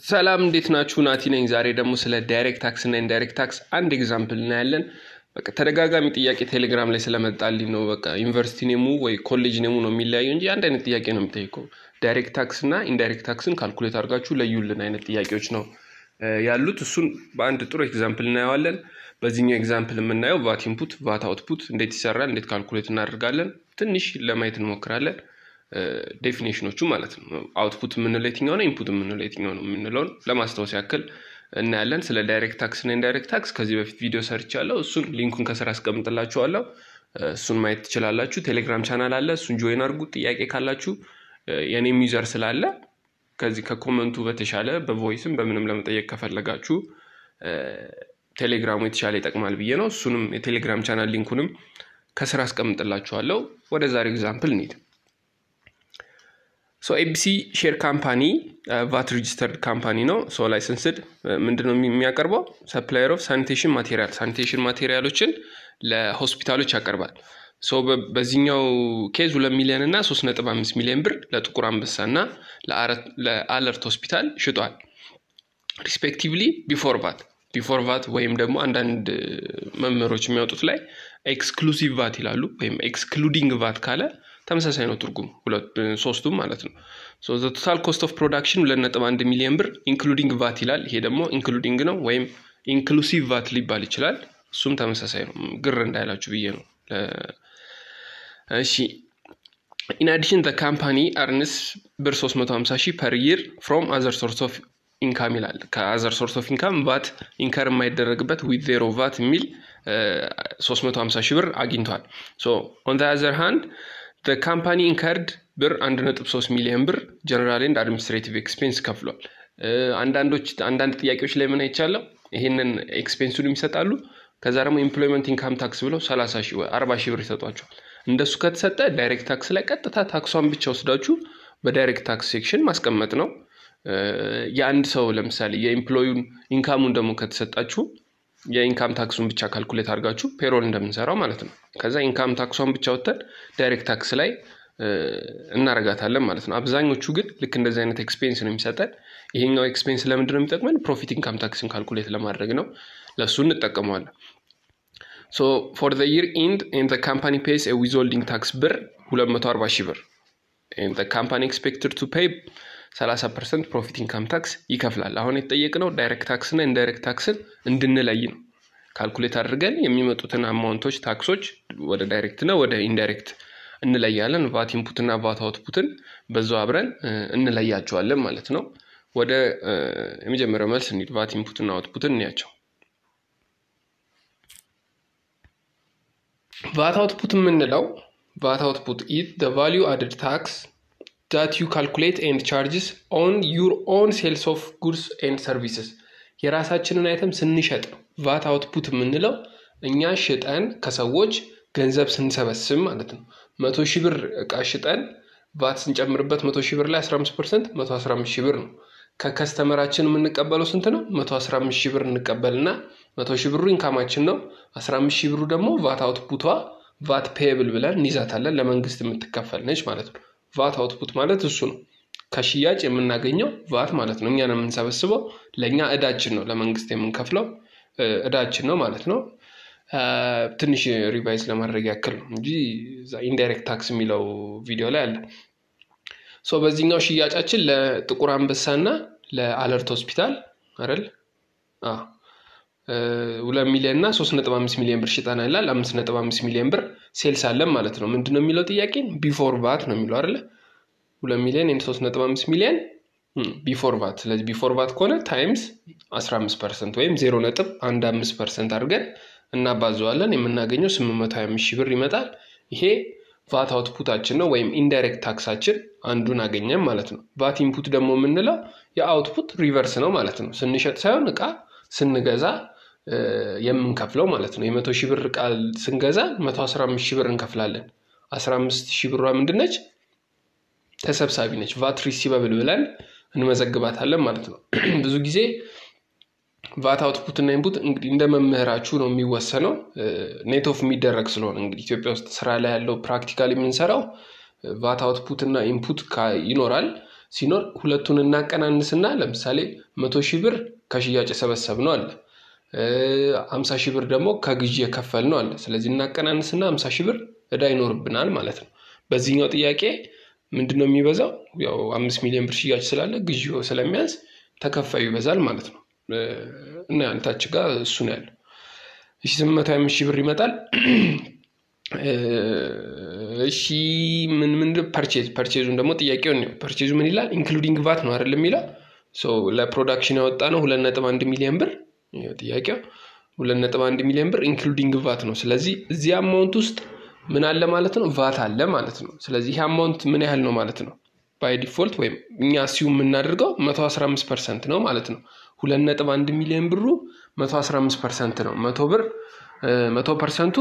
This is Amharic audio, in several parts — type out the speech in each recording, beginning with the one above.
ሰላም እንዴት ናችሁ? ናቲ ነኝ። ዛሬ ደግሞ ስለ ዳይሬክት ታክስ እና ኢንዳይሬክት ታክስ አንድ ኤግዛምፕል እናያለን። በቃ ተደጋጋሚ ጥያቄ ቴሌግራም ላይ ስለመጣልኝ ነው። በቃ ዩኒቨርሲቲ ኔሙ ወይ ኮሌጅ ኔሙ ነው የሚለያየው እንጂ አንድ አይነት ጥያቄ ነው የሚጠይቀው። ዳይሬክት ታክስ እና ኢንዳይሬክት ታክስን ካልኩሌት አድርጋችሁ ለዩልን አይነት ጥያቄዎች ነው ያሉት። እሱን በአንድ ጥሩ ኤግዛምፕል እናየዋለን። በዚህኛው ኤግዛምፕል የምናየው ቫት ኢንፑት፣ ቫት አውትፑት እንዴት ይሰራል፣ እንዴት ካልኩሌት እናደርጋለን፣ ትንሽ ለማየት እንሞክራለን። ዴፊኔሽኖቹ ማለት ነው። አውትፑት የምንለው የትኛው ነው፣ ኢንፑት የምንለው የትኛው ነው የምንለውን ለማስታወስ ያክል እናያለን። ስለ ዳይሬክት ታክስ እና ኢንዳይሬክት ታክስ ከዚህ በፊት ቪዲዮ ሰርቻለሁ። እሱን ሊንኩን ከስራ አስቀምጥላችኋለሁ። እሱን ማየት ትችላላችሁ። ቴሌግራም ቻናል አለ፣ እሱን ጆይን አድርጉ። ጥያቄ ካላችሁ የኔም ዩዘር ስላለ ከዚህ ከኮመንቱ በተሻለ በቮይስም በምንም ለመጠየቅ ከፈለጋችሁ ቴሌግራሙ የተሻለ ይጠቅማል ብዬ ነው። እሱንም የቴሌግራም ቻናል ሊንኩንም ከስራ አስቀምጥላችኋለሁ። ወደ ዛሬ ኤግዛምፕል እንሂድ። ሶ ኤቢሲ ሼር ካምፓኒ ቫት ሬጅስተርድ ካምፓኒ ነው። ሶ ላይሰንስድ ምንድነው የሚያቀርበው? ሰፕላየር ኦፍ ሳኒቴሽን ማቴሪያል ሳኒቴሽን ማቴሪያሎችን ለሆስፒታሎች ያቀርባል። ሶ በዚህኛው ኬዝ ሁለት ሚሊዮን እና ሶስት ነጥብ አምስት ሚሊዮን ብር ለጥቁር አንበሳ እና ለአለርት ሆስፒታል ሽጧል። ሪስፔክቲቭሊ ቢፎር ቫት ቢፎር ቫት ወይም ደግሞ አንዳንድ መምህሮች የሚያወጡት ላይ ኤክስክሉሲቭ ቫት ይላሉ። ወይም ኤክስክሉዲንግ ቫት ካለ ተመሳሳይ ነው ትርጉም ሶስቱም ማለት ነው። ቶታል ኮስት ኦፍ ፕሮዳክሽን ሁለት ነጥብ አንድ ሚሊዮን ብር ኢንክሉዲንግ ቫት ይላል። ይሄ ደግሞ ኢንክሉዲንግ ነው ወይም ኢንክሉሲቭ ቫት ሊባል ይችላል። እሱም ተመሳሳይ ነው። ግር እንዳይላችሁ ብዬ ነው። እሺ ኢን አዲሽን ካምፓኒ አርንስ ብር 350 ሺህ ፐር ይር ፍሮም አዘር ሶርስ ኦፍ ኢንካም ይላል። ከአዘር ሶርስ ኦፍ ኢንካም ቫት ኢንከር የማይደረግበት ዊት ዜሮ ቫት የሚል 350 ሺህ ብር አግኝቷል። ኦን ዘ አዘር ሃንድ ካምፓኒ ኢንከርድ ብር 1.3 ሚሊዮን ብር ጀነራል ኤንድ አድሚኒስትሬቲቭ ኤክስፔንስ ከፍሏል። አንዳንዶች አንዳንድ ጥያቄዎች ላይ ምን አይቻለው ይሄንን ኤክስፔንሱን ይሰጣሉ። ከዛ ደግሞ ኤምፕሎይመንት ኢንካም ታክስ ብለው 30 ሺህ ወይ 40 ሺህ ብር ይሰጧቸዋል። እንደሱ ከተሰጠ ዳይሬክት ታክስ ላይ ቀጥታ ታክሷን ብቻ ወስዳችሁ በዳይሬክት ታክስ ሴክሽን ማስቀመጥ ነው። የአንድ ሰው ለምሳሌ የኤምፕሎዩን ኢንካሙን ደግሞ ከተሰጣችሁ የኢንካም ታክሱን ብቻ ካልኩሌት አድርጋችሁ ፔሮል እንደምንሰራው ማለት ነው። ከዛ ኢንካም ታክሷን ብቻ ወጥተን ዳይሬክት ታክስ ላይ እናረጋታለን ማለት ነው። አብዛኞቹ ግን ልክ እንደዚህ አይነት ኤክስፔንስ ነው የሚሰጠን። ይሄኛው ኤክስፔንስ ለምንድን ነው የሚጠቅመን? ፕሮፊት ኢንካም ታክስን ካልኩሌት ለማድረግ ነው። ለእሱ እንጠቀመዋለን። ሶ ፎር ዘ ይር ኢንድ ኤንድ ካምፓኒ ፔይስ ዊዝሆልዲንግ ታክስ ብር 240 ሺህ ብር ካምፓኒ ኤክስፔክትድ ቱ ፔይ 30 ፐርሰንት ፕሮፊት ኢንካም ታክስ ይከፍላል። አሁን የተጠየቅነው ዳይሬክት ታክስና ኢንዳይሬክት ታክስን እንድንለይ ነው። ካልኩሌት አድርገን የሚመጡትን አማውንቶች ታክሶች ወደ ዳይሬክት እና ወደ ኢንዳይሬክት እንለያለን። ቫት ኢንፑትና ቫት አውትፑትን በዛው አብረን እንለያቸዋለን ማለት ነው። ወደ የመጀመሪያው መልስ እንሂድ። ቫት ኢንፑትና አውትፑትን እንያቸው። ቫት አውትፑት የምንለው ቫት አውትፑት ኢት ደ ቫሊዩ አድድ ታክስ ዳት ዩ ካልኩሌት ኤንድ ቻርጅስ ኦን ዩር ኦን ሴልስ ኦፍ ጉድስ ኤንድ ሰርቪስስ የራሳችንን አይተም ስንሸጥ ነው። ቫት አውትፑት የምንለው እኛ ሽጠን ከሰዎች ገንዘብ ስንሰበስብ ማለት ነው። መቶ ሺህ ብር እቃ ሽጠን ቫት ስንጨምርበት መቶ ሺህ ብር ላይ 15 ፐርሰንት መቶ 15 ሺህ ብር ነው። ከከስተመራችን የምንቀበለው ስንት ነው? መቶ 15 ሺህ ብር እንቀበልና መቶ ሺህ ብሩ ኢንካማችን ነው። 15 ሺህ ብሩ ደግሞ ቫት አውትፑቷ ቫት ፔየብል ብለን እንይዛታለን። ለመንግስት የምትከፈል ነች ማለት ነው። ቫት አውትፑት ማለት እሱ ነው። ከሽያጭ የምናገኘው ቫት ማለት ነው። እኛን የምንሰበስበው ለእኛ እዳችን ነው፣ ለመንግስት የምንከፍለው እዳችን ነው ማለት ነው። ትንሽ ሪቫይዝ ለማድረግ ያክል ነው እንጂ ኢንዳይሬክት ታክስ የሚለው ቪዲዮ ላይ አለ። ሶ በዚህኛው ሽያጫችን ለጥቁር አንበሳና ለአለርት ሆስፒታል አይደል ሁለት ሚሊዮን እና ሶስት ነጥብ አምስት ሚሊዮን ብር ሽጠናል ይላል። አምስት ነጥብ አምስት ሚሊዮን ብር ሴልስ አለን ማለት ነው። ምንድን ነው የሚለው ጥያቄ ቢፎር ቫት ነው የሚለው አይደለ? ሁለት ሚሊዮን ኤንድ ሶስት ነጥብ አምስት ሚሊዮን ቢፎር ቫት። ስለዚህ ቢፎር ቫት ከሆነ ታይምስ አስራ አምስት ፐርሰንት ወይም ዜሮ ነጥብ አንድ አምስት ፐርሰንት አድርገን እናባዘዋለን። የምናገኘው ስምንት መቶ ሀያ አምስት ሺህ ብር ይመጣል። ይሄ ቫት አውትፑታችን ነው ወይም ኢንዳይሬክት ታክሳችን አንዱን አገኘም ማለት ነው። ቫት ኢንፑት ደግሞ የምንለው የአውትፑት ሪቨርስ ነው ማለት ነው። ስንሸጥ ሳይሆን እቃ ስንገዛ የምንከፍለው ማለት ነው። የመቶ ሺህ ብር እቃ ስንገዛ መቶ አስራ አምስት ሺህ ብር እንከፍላለን። አስራ አምስት ሺህ ብሯ ምንድን ነች? ተሰብሳቢ ነች። ቫት ሪሲቨብል ብለን እንመዘግባታለን ማለት ነው። ብዙ ጊዜ ቫት አውትፑት እና ኢንፑት እንግዲህ እንደ መምህራችሁ ነው የሚወሰነው። ኔት ኦፍ የሚደረግ ስለሆነ እንግዲህ ኢትዮጵያ ውስጥ ስራ ላይ ያለው ፕራክቲካል የምንሰራው ቫት አውትፑት እና ኢንፑት ይኖራል። ሲኖር ሁለቱን እናቀናንስና ለምሳሌ መቶ ሺህ ብር ከሽያጭ የሰበሰብ ነው አለ አምሳ ሺህ ብር ደግሞ ከግዢ የከፈል ነው አለ። ስለዚህ እናቀናንስና አምሳ ሺህ ብር እዳ ይኖርብናል ማለት ነው። በዚህኛው ጥያቄ ምንድን ነው የሚበዛው? ያው አምስት ሚሊዮን ብር ሽያጭ ስላለ ግዢው ስለሚያንስ ተከፋዩ ይበዛል ማለት ነው። እና አንታች ጋር እሱ ነው ያለው። እሺ ስምንት መቶ አምስት ሺህ ብር ይመጣል። እሺ ምን ምን ፐርቼዝ ፐርቼዙን ደግሞ ጥያቄውን ነው። ፐርቼዙ ምን ይላል? ኢንክሉዲንግ ቫት ነው አይደል የሚለው ለፕሮዳክሽን ያወጣ ነው ሁለት ነጥብ አንድ ሚሊዮን ብር ጥያቄው ሁለት ነጥብ አንድ ሚሊዮን ብር ኢንክሉዲንግ ቫት ነው። ስለዚህ እዚህ አማውንት ውስጥ ምን አለ ማለት ነው? ቫት አለ ማለት ነው። ስለዚህ ይህ አማውንት ምን ያህል ነው ማለት ነው? ባይ ዲፎልት ወይም እኛ ሲዩ የምናደርገው መቶ አስራ አምስት ፐርሰንት ነው ማለት ነው። ሁለት ነጥብ አንድ ሚሊዮን ብሩ መቶ አስራ አምስት ፐርሰንት ነው። መቶ ብር መቶ ፐርሰንቱ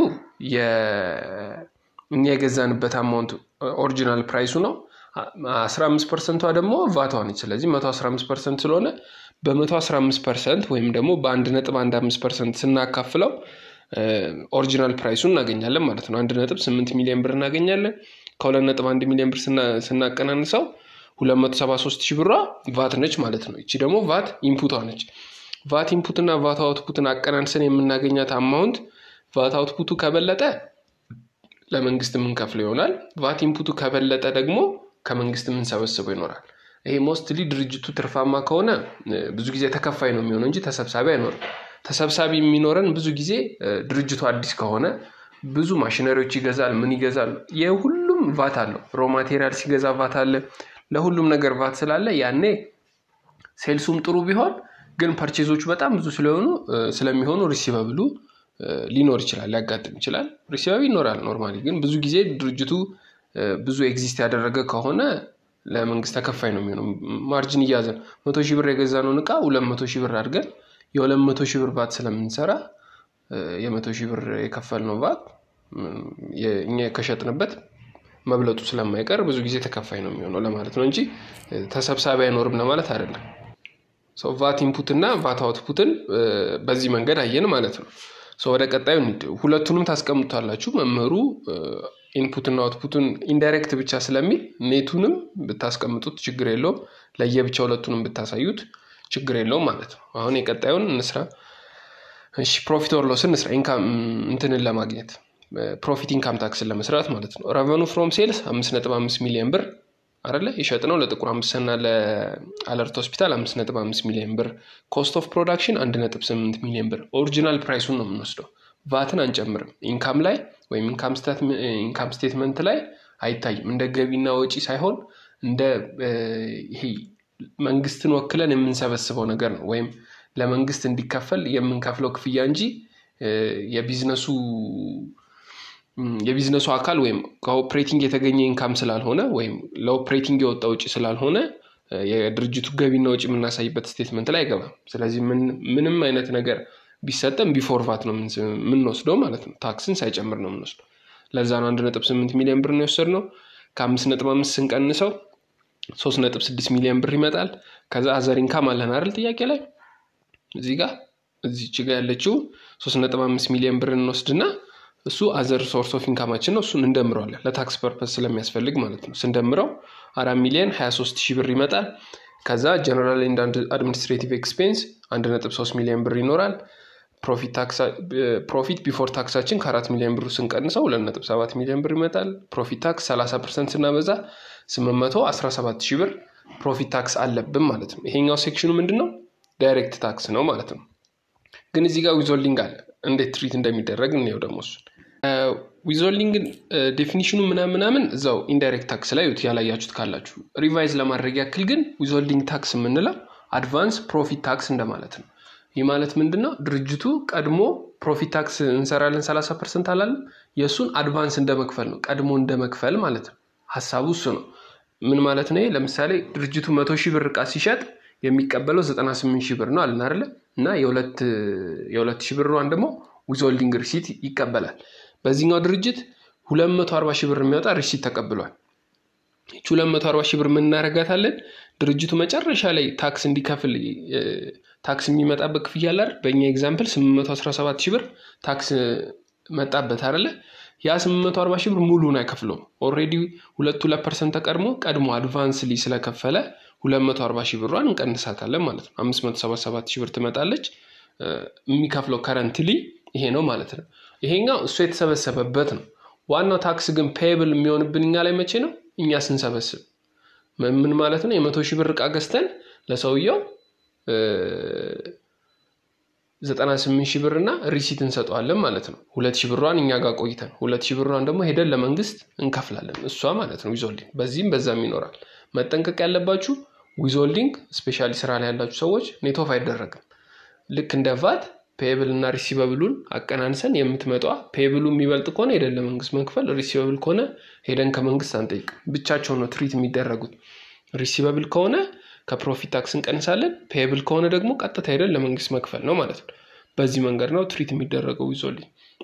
እኛ የገዛንበት አማውንት ኦሪጂናል ፕራይሱ ነው። አስራ አምስት ፐርሰንቷ ደግሞ ቫቷ ነች። ስለዚህ መቶ አስራ አምስት ፐርሰንት ስለሆነ በመቶ አስራ አምስት ፐርሰንት ወይም ደግሞ በአንድ ነጥብ አንድ አምስት ፐርሰንት ስናካፍለው ኦሪጂናል ፕራይሱን እናገኛለን ማለት ነው። አንድ ነጥብ ስምንት ሚሊዮን ብር እናገኛለን። ከሁለት ነጥብ አንድ ሚሊዮን ብር ስናቀናንሰው ሁለት መቶ ሰባ ሶስት ሺህ ብሯ ቫት ነች ማለት ነው። ይቺ ደግሞ ቫት ኢንፑቷ ነች። ቫት ኢንፑትና ቫት አውትፑትን አቀናንሰን የምናገኛት አማውንት ቫት አውትፑቱ ከበለጠ ለመንግስት የምንከፍለው ይሆናል። ቫት ኢንፑቱ ከበለጠ ደግሞ ከመንግስት የምንሰበስበው ይኖራል። ይሄ ሞስትሊ ድርጅቱ ትርፋማ ከሆነ ብዙ ጊዜ ተከፋይ ነው የሚሆነው እንጂ ተሰብሳቢ አይኖርም። ተሰብሳቢ የሚኖረን ብዙ ጊዜ ድርጅቱ አዲስ ከሆነ ብዙ ማሽነሪዎች ይገዛል። ምን ይገዛል? የሁሉም ቫት አለው። ሮ ማቴሪያል ሲገዛ ቫት አለ። ለሁሉም ነገር ቫት ስላለ ያኔ ሴልሱም ጥሩ ቢሆን ግን ፐርቼዞቹ በጣም ብዙ ስለሆኑ ስለሚሆኑ ሪሲቨብሉ ሊኖር ይችላል፣ ሊያጋጥም ይችላል። ሪሲቨብል ይኖራል ኖርማሊ። ግን ብዙ ጊዜ ድርጅቱ ብዙ ኤግዚስት ያደረገ ከሆነ ለመንግስት ተከፋይ ነው የሚሆነው። ማርጅን እያዘን መቶ ሺህ ብር የገዛነውን እቃ ሁለት መቶ ሺህ ብር አድርገን የሁለት መቶ ሺህ ብር ቫት ስለምንሰራ የመቶ ሺህ ብር የከፈልነው ቫት እኛ ከሸጥንበት መብለጡ ስለማይቀር ብዙ ጊዜ ተከፋይ ነው የሚሆነው ለማለት ነው እንጂ ተሰብሳቢ አይኖርም ለማለት አይደለም። ቫት ኢንፑት እና ቫት አውትፑትን በዚህ መንገድ አየን ማለት ነው። ወደ ቀጣዩ ሁለቱንም ታስቀምጧላችሁ። መምህሩ ኢንፑትና አውትፑቱን ኢንዳይሬክት ብቻ ስለሚል ኔቱንም ብታስቀምጡት ችግር የለውም። ለየብቻ ሁለቱንም ብታሳዩት ችግር የለውም ማለት ነው። አሁን የቀጣዩን እንስራ። እሺ ፕሮፊት ኦር ሎስን እንስራ። ኢንካም እንትንን ለማግኘት ፕሮፊት ኢንካም ታክስን ለመስራት ማለት ነው። ረቨኑ ፍሮም ሴልስ አምስት ነጥብ አምስት ሚሊዮን ብር አለ የሸጥ ነው ለጥቁር አንበሳና ለአለርት ሆስፒታል አምስት ነጥብ አምስት ሚሊዮን ብር። ኮስት ኦፍ ፕሮዳክሽን አንድ ነጥብ ስምንት ሚሊዮን ብር። ኦሪጂናል ፕራይሱን ነው የምንወስደው። ቫትን አንጨምርም። ኢንካም ላይ ወይም ኢንካም ስቴትመንት ላይ አይታይም። እንደ ገቢና ወጪ ሳይሆን እንደ ይሄ መንግስትን ወክለን የምንሰበስበው ነገር ነው። ወይም ለመንግስት እንዲከፈል የምንከፍለው ክፍያ እንጂ የቢዝነሱ የቢዝነሱ አካል ወይም ከኦፕሬቲንግ የተገኘ ኢንካም ስላልሆነ ወይም ለኦፕሬቲንግ የወጣ ውጭ ስላልሆነ የድርጅቱ ገቢና ወጪ የምናሳይበት ስቴትመንት ላይ አይገባም። ስለዚህ ምንም አይነት ነገር ቢሰጠም ቢፎር ቫት ነው የምንወስደው ማለት ነው። ታክስን ሳይጨምር ነው የምንወስደው። ለዛ ነው አንድ ነጥብ ስምንት ሚሊዮን ብር ነው የወሰድነው። ከአምስት ነጥብ አምስት ስንቀንሰው ሶስት ነጥብ ስድስት ሚሊዮን ብር ይመጣል። ከዛ አዘር ኢንካም አለን አይደል ጥያቄ ላይ እዚህ ጋር እዚች ጋ ያለችው ሶስት ነጥብ አምስት ሚሊዮን ብር እንወስድና እሱ አዘር ሶርስ ኦፍ ኢንካማችን ነው። እሱን እንደምረዋለን ለታክስ ፐርፐስ ስለሚያስፈልግ ማለት ነው። ስንደምረው አራት ሚሊዮን ሀያ ሶስት ሺህ ብር ይመጣል። ከዛ ጀነራል ኤንድ አድሚኒስትሬቲቭ ኤክስፔንስ አንድ ነጥብ ሶስት ሚሊዮን ብር ይኖራል። ፕሮፊት ቢፎር ታክሳችን ከአራት ሚሊዮን ብሩ ስንቀንሰው ሁለት ነጥብ ሰባት ሚሊዮን ብር ይመጣል። ፕሮፊት ታክስ ሰላሳ ፐርሰንት ስናበዛ ስምንት መቶ አስራ ሰባት ሺህ ብር ፕሮፊት ታክስ አለብን ማለት ነው። ይሄኛው ሴክሽኑ ምንድን ነው? ዳይሬክት ታክስ ነው ማለት ነው። ግን እዚህ ጋር ዊዞልዲንግ አለ። እንዴት ትሪት እንደሚደረግ እንየው ደግሞ እሱን። ዊዞልዲንግ ዴፊኒሽኑ ምናምን ምናምን እዛው ኢንዳይሬክት ታክስ ላይ ያላያችሁት ካላችሁ ሪቫይዝ ለማድረግ ያክል ግን ዊዞልዲንግ ታክስ የምንለው አድቫንስ ፕሮፊት ታክስ እንደማለት ነው። ይህ ማለት ምንድን ነው? ድርጅቱ ቀድሞ ፕሮፊት ታክስ እንሰራለን ሰላሳ ፐርሰንት አላለም። የእሱን አድቫንስ እንደመክፈል ነው፣ ቀድሞ እንደመክፈል ማለት ነው። ሀሳቡ እሱ ነው። ምን ማለት ነው? ለምሳሌ ድርጅቱ መቶ ሺህ ብር እቃ ሲሸጥ የሚቀበለው ዘጠና ስምንት ሺህ ብር ነው አለን አይደለ? እና የሁለት ሺህ ብሯን ደግሞ ዊዝሆልዲንግ ሪሲት ይቀበላል። በዚህኛው ድርጅት ሁለት መቶ አርባ ሺህ ብር የሚያወጣ ሪሲት ተቀብሏል። ይቺ ሁለት መቶ አርባ ሺህ ብር ምን እናደርጋታለን? ድርጅቱ መጨረሻ ላይ ታክስ እንዲከፍል ታክስ የሚመጣበት ክፍያ አለ አይደል? በእኛ ኤግዛምፕል ስምንት መቶ አስራ ሰባት ሺህ ብር ታክስ መጣበት አይደለ? ያ 840 ሺህ ብር ሙሉን አይከፍለውም። ኦልሬዲ ሁለት ሁለት ፐርሰንት ተቀድሞ ቀድሞ አድቫንስሊ ስለከፈለ 240 ሺህ ብሯን እንቀንሳታለን ማለት ነው። 577 ሺህ ብር ትመጣለች። የሚከፍለው ከረንትሊ ይሄ ነው ማለት ነው። ይሄኛው እሱ የተሰበሰበበት ነው። ዋናው ታክስ ግን ፔብል የሚሆንብን እኛ ላይ መቼ ነው? እኛ ስንሰበስብ ምን ማለት ነው? የመቶ ሺህ ብር እቃ ገዝተን ለሰውየው ዘጠና ስምንት ሺህ ብር እና ሪሲት እንሰጠዋለን ማለት ነው። ሁለት ሺህ ብሯን እኛ ጋር ቆይተን ሁለት ሺህ ብሯን ደግሞ ሄደን ለመንግስት እንከፍላለን። እሷ ማለት ነው ዊዞልዲንግ። በዚህም በዛም ይኖራል። መጠንቀቅ ያለባችሁ ዊዞልዲንግ ስፔሻሊ ስራ ላይ ያላችሁ ሰዎች ኔትኦፍ አይደረግም። ልክ እንደ ቫት ፔብል እና ሪሲቨብሉን አቀናንሰን የምትመጧ ፔብሉ የሚበልጥ ከሆነ ሄደን ለመንግስት መክፈል፣ ሪሲቨብል ከሆነ ሄደን ከመንግስት አንጠይቅም። ብቻቸው ነው ትሪት የሚደረጉት። ሪሲቨብል ከሆነ ከፕሮፊት ታክስ እንቀንሳለን። ፔብል ከሆነ ደግሞ ቀጥታ ሄደን ለመንግስት መክፈል ነው ማለት ነው። በዚህ መንገድ ነው ትሪት የሚደረገው ዊዞልዲንግ።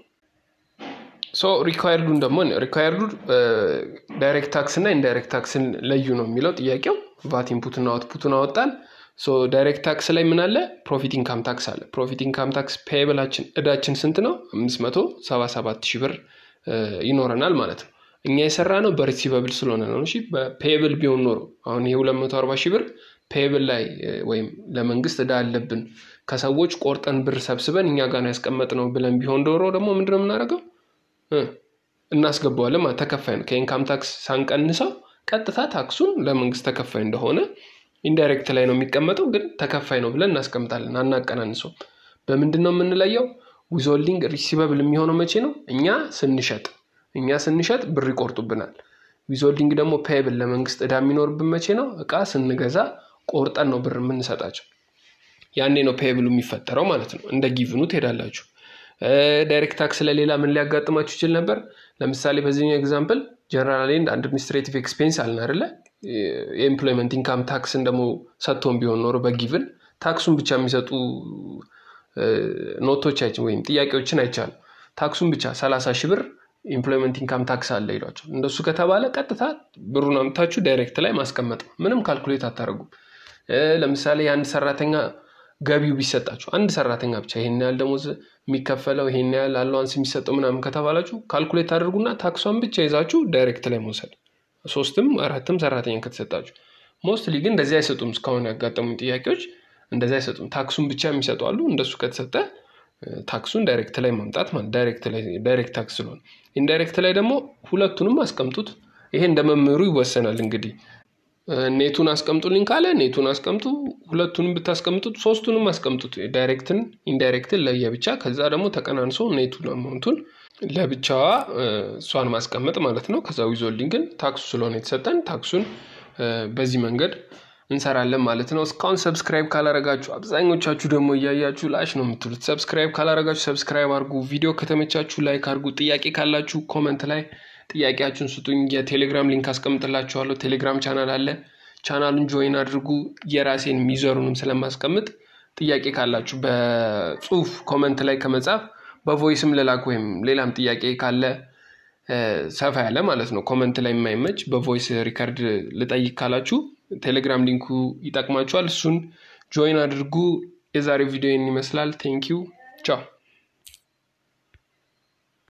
ሶ ሪኳየርዱን ደግሞ ሪኳየርዱ ዳይሬክት ታክስ እና ኢንዳይሬክት ታክስን ለዩ ነው የሚለው ጥያቄው። ቫት ኢንፑትና አውትፑቱን አወጣን። ሶ ዳይሬክት ታክስ ላይ ምን አለ? ፕሮፊት ኢንካም ታክስ አለ። ፕሮፊት ኢንካም ታክስ ፔብላችን እዳችን ስንት ነው? አምስት መቶ ሰባ ሰባት ሺህ ብር ይኖረናል ማለት ነው። እኛ የሰራ ነው በሪሲቨብል ስለሆነ ነው። እሺ በፔብል ቢሆን ኖሮ አሁን ይሄ ሁለት መቶ አርባ ሺህ ብር ፔብል ላይ ወይም ለመንግስት እዳ አለብን ከሰዎች ቆርጠን ብር ሰብስበን እኛ ጋር ያስቀመጥነው ብለን ቢሆን ዶሮ ደግሞ ምንድነው የምናደርገው? እናስገባዋለን ማለት ተከፋይ ነው። ከኢንካም ታክስ ሳንቀንሰው ቀጥታ ታክሱን ለመንግስት ተከፋይ እንደሆነ ኢንዳይሬክት ላይ ነው የሚቀመጠው፣ ግን ተከፋይ ነው ብለን እናስቀምጣለን፣ አናቀናንሰው። በምንድን ነው የምንለየው? ዊዞልዲንግ ሪሲቨብል የሚሆነው መቼ ነው? እኛ ስንሸጥ እኛ ስንሸጥ ብር ይቆርጡብናል። ዊዞልዲንግ ደግሞ ፔብል ለመንግስት እዳ የሚኖርብን መቼ ነው? እቃ ስንገዛ ቆርጠን ነው ብር የምንሰጣቸው። ያኔ ነው ፔብሉ የሚፈጠረው ማለት ነው። እንደ ጊቭኑ ትሄዳላችሁ። ዳይሬክት ታክስ ለሌላ ምን ሊያጋጥማችሁ ይችል ነበር? ለምሳሌ በዚህኛው ኤግዛምፕል ጀነራል ኤንድ አድሚኒስትሬቲቭ ኤክስፔንስ አልን አይደለ? የኤምፕሎይመንት ኢንካም ታክስን ደግሞ ሰጥቶን ቢሆን ኖሮ በጊቭን ታክሱን ብቻ የሚሰጡ ኖቶች ወይም ጥያቄዎችን አይቻልም። ታክሱን ብቻ ሰላሳ ሺህ ብር ኢምፕሎይመንት ኢንካም ታክስ አለ ይሏቸው። እንደሱ ከተባለ ቀጥታ ብሩን አምታችሁ ዳይሬክት ላይ ማስቀመጥ ነው። ምንም ካልኩሌት አታደርጉም። ለምሳሌ የአንድ ሰራተኛ ገቢው ቢሰጣችሁ አንድ ሰራተኛ ብቻ ይሄን ያህል ደሞዝ የሚከፈለው ይሄን ያህል አለዋንስ የሚሰጠው ምናምን ከተባላችሁ ካልኩሌት አድርጉና ታክሷን ብቻ ይዛችሁ ዳይሬክት ላይ መውሰድ። ሶስትም አራትም ሰራተኛ ከተሰጣችሁ። ሞስትሊ ግን እንደዚህ አይሰጡም። እስካሁን ያጋጠሙኝ ጥያቄዎች እንደዚህ አይሰጡም። ታክሱን ብቻ የሚሰጡ አሉ። እንደሱ ከተሰጠ ታክሱን ዳይሬክት ላይ ማምጣት ማለት ዳይሬክት ታክስ ስለሆነ፣ ኢንዳይሬክት ላይ ደግሞ ሁለቱንም አስቀምጡት። ይሄ እንደ መምህሩ ይወሰናል። እንግዲህ ኔቱን አስቀምጡልኝ ካለ ኔቱን አስቀምጡ። ሁለቱንም ብታስቀምጡት ሶስቱንም አስቀምጡት። ዳይሬክትን ኢንዳይሬክትን ለየብቻ፣ ከዛ ደግሞ ተቀናንሶ ኔቱን አማውንቱን ለብቻዋ እሷን ማስቀመጥ ማለት ነው። ከዛ ዊዞልዲንግን ታክሱ ስለሆነ የተሰጠን ታክሱን በዚህ መንገድ እንሰራለን ማለት ነው። እስካሁን ሰብስክራይብ ካላረጋችሁ አብዛኞቻችሁ ደግሞ እያያችሁ ላሽ ነው የምትሉት። ሰብስክራይብ ካላረጋችሁ ሰብስክራይብ አድርጉ። ቪዲዮ ከተመቻችሁ ላይክ አድርጉ። ጥያቄ ካላችሁ ኮመንት ላይ ጥያቄያችሁን ስጡኝ። የቴሌግራም ሊንክ አስቀምጥላችኋለሁ። ቴሌግራም ቻናል አለ። ቻናሉን ጆይን አድርጉ። የራሴን ሚዘሩንም ስለማስቀምጥ ጥያቄ ካላችሁ በጽሁፍ ኮመንት ላይ ከመጻፍ በቮይስም ልላክ ወይም ሌላም ጥያቄ ካለ ሰፋ ያለ ማለት ነው ኮመንት ላይ የማይመች በቮይስ ሪከርድ ልጠይቅ ካላችሁ ቴሌግራም ሊንኩ ይጠቅማችኋል። እሱን ጆይን አድርጉ። የዛሬው ቪዲዮ ይመስላል። ቴንኪው ቻው።